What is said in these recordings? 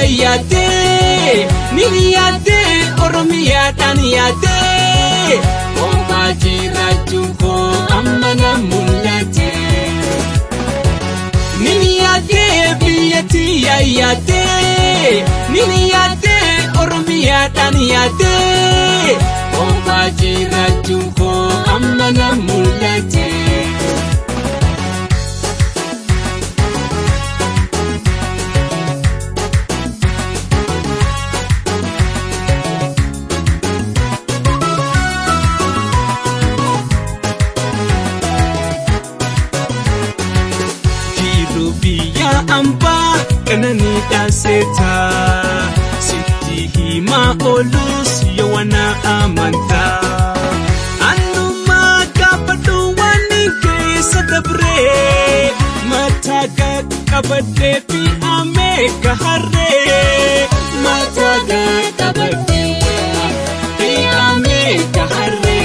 yaadee ni yaadee oromiyaadhaan yaadee kophaa jiraachuun koo amma na mul'ate. Ni yaadee biyyatti yaadee ni yaadee oromiyaadhaan yaadee kophaa jiraachuun koo amma na mul'ate. biyya ambaa qananii dhaaseetaa sitti himaa oolus yoo wana amantaa annumaa gaafadhu waan keessa dabree mataa qaqqabadhee fi amee gaharree mataa qaqqabadhee fi amee gaharree.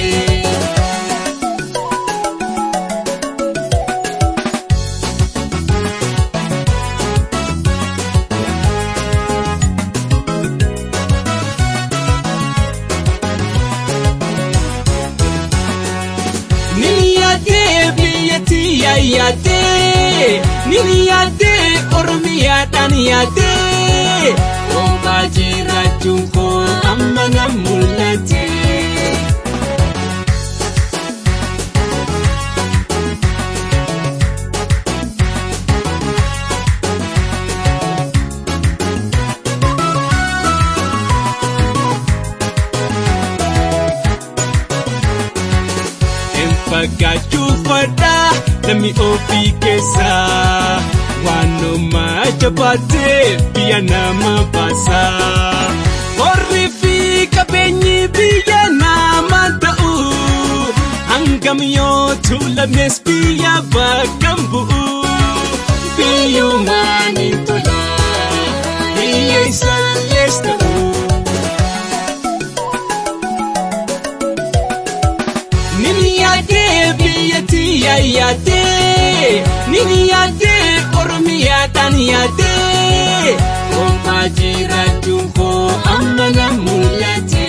yaadee ni yaadee oromiyaadhaan yaadee kophaa jiraachuun koo amma na mul'ate. Fagaachuu fadhaa namni ofii keessaa waanuma jabaatee biyya nama baasaa. Horii fi qabeenyi biyya nama ta'u hangam yoo tuulames biyya bakka bu'u. Biyyumaan ni tola biyya isaallees ta'u. yaadee biyyatti yaadee ni yaadee oromiyaadhaan yaadee kophaa jiraachuun koo amma na mul'ate.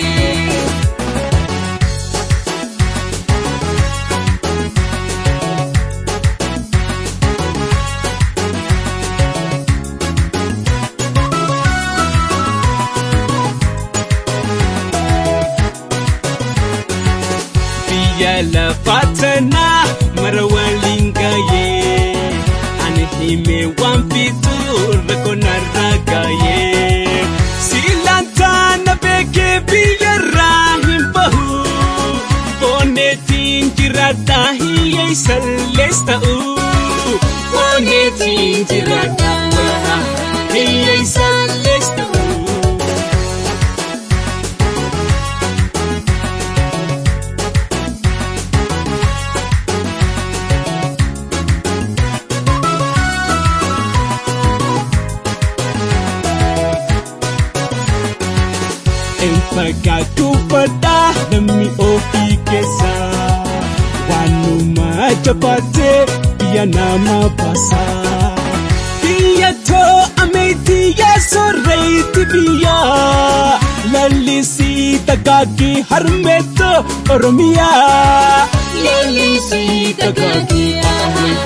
biyya lafaa tanaa mara waliin gaayee ani himee waan fiixuu rakkoo narraa gaayee siilantaa na beekee biyyarraa hin bahu boonneetiin jiraadhaa hiyyeessallees ta'u boonneetiin jiraadhaa hiyyeessallees ta'u. Fagaachuu fadhaa namni ofii keessaa waanuma jabaatee biyya nama baasaa. Biyya too ameetii yaa sooreetti biyya lallisii dagaagii harmeetoo Oromiyaa. Lallisii dagaagii harmeetoo.